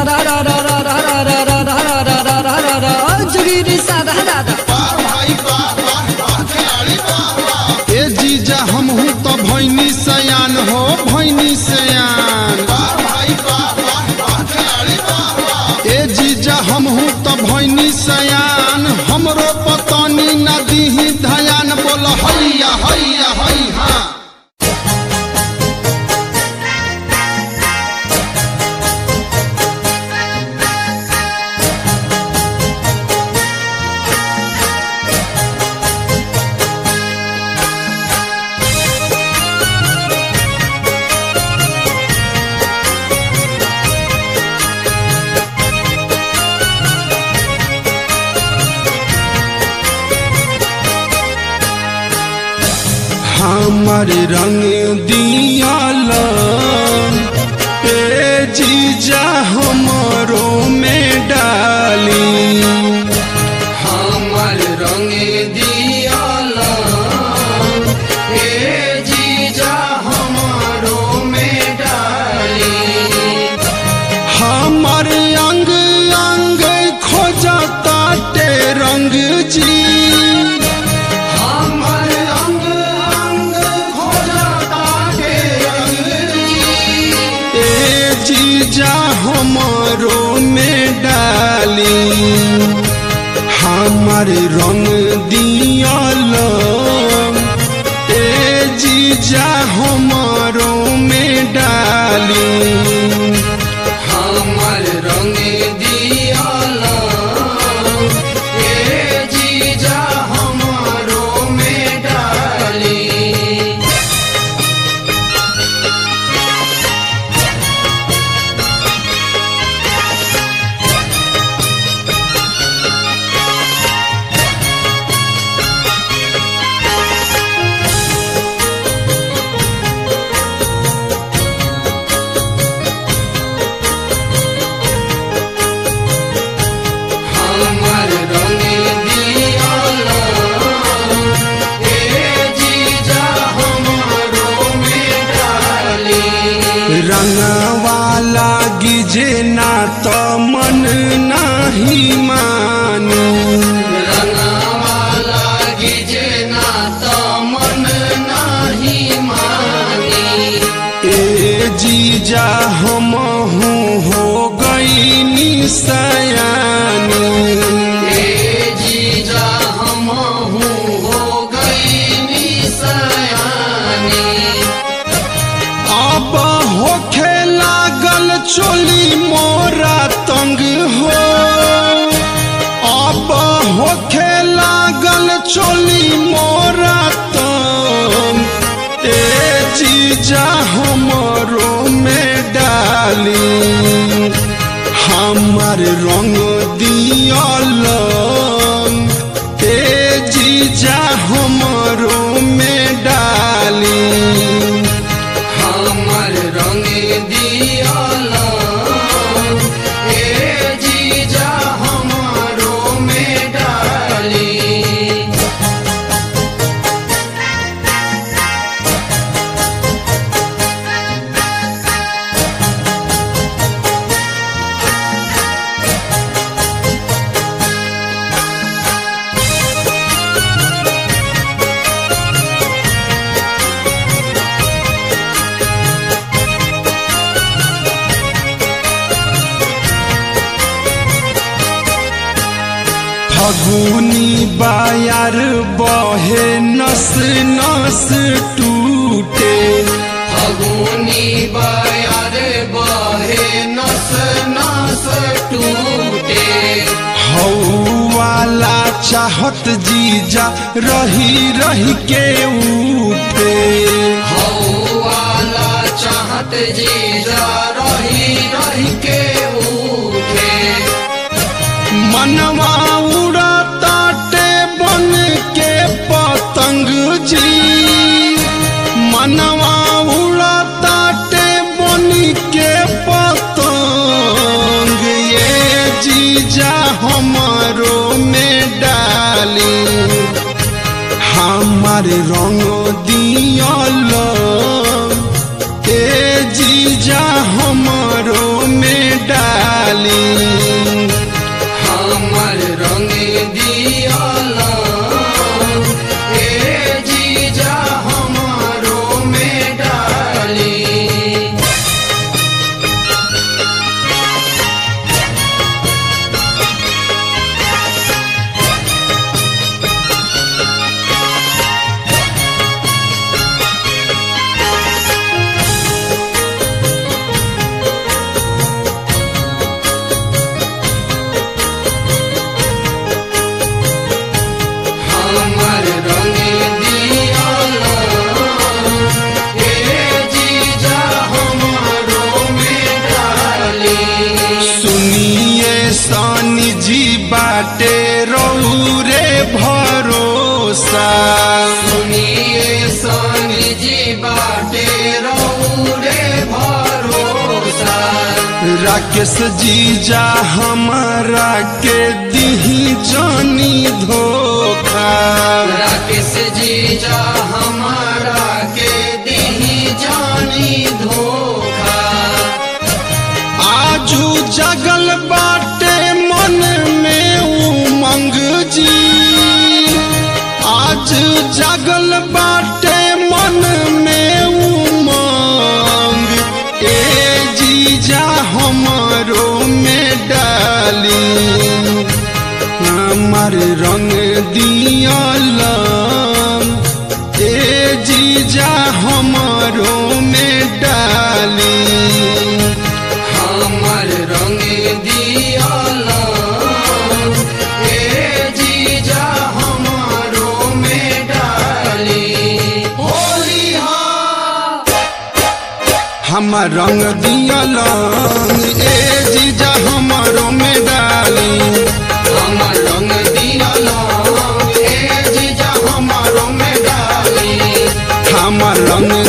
जुगिरी साधा दादा ए जीजा हमहू तो भैनी सयान हो भैनी सयान ए जीजा हमहू तो भैनी सयान हमरो पतनी नदी ही धयान बोल हैया हैया हैया हमर रंग दियाल ए जीजा हमरो में डाली हमर रंग दियाल ए जीजा हमारो में डाली हमर अंग अंग खोजता टे रंग जी हमर अंग अंग खोजता के रंग ए जीजा हमरो में डाली हमर रंग दियाल ए जीजा हमरो में डाली हमर रंग दियाल ए जीजा हमारो में डाली हमर रंग दियाल ए जीजा हमारो में डाली रंगवाला गिजे ना तो मन नाही मानी रंगवाला गिजे ना तो मन नाही मानी ए जीजा हम हो गई सयानी ए जीजा हमहू हो गई सयानी अब होखे लागल चोली मोरा तंग हो अब होखे लागल चोली मोरा तंग ए जीजा हमरो में डाली हमर रंग दियल ए जीजा हमरो में डाली हमर रंग दियाल ए जीजा हमारो में डाली फगुनी बायार बहे नस नस टूटे फगुनी बयार बहे नस नस टूटे हौवाला चाहत जीजा रही रही के उठे हौवाला चाहत जीजा रही रही के उठे मनवा उड़ाताटे बन के पतंग जी मनवा उड़ाताटे बन के पतंग ये जीजा हमारो में डाली हमार रंग दियल ए जीजा हमारो में डाली राकेश जीजा हमारा के दिही जानी धोखा राकेश जीजा हमारा के दीही जानी धोखा आजू जगल बाटे मन में उमंग जी आज जगल बाटे मन में उमंग ए जीजा हमरो में डाली हमार रंग दियलम ए जीजा हमरो में डाली हमर रंग दियाला ए जीजा हमारो में डाली होली हा हमर रंग दियलम ए जीजा हमरो में डाली हमर रंग दियाला ए जीजा हमारो में डाली हमर रंग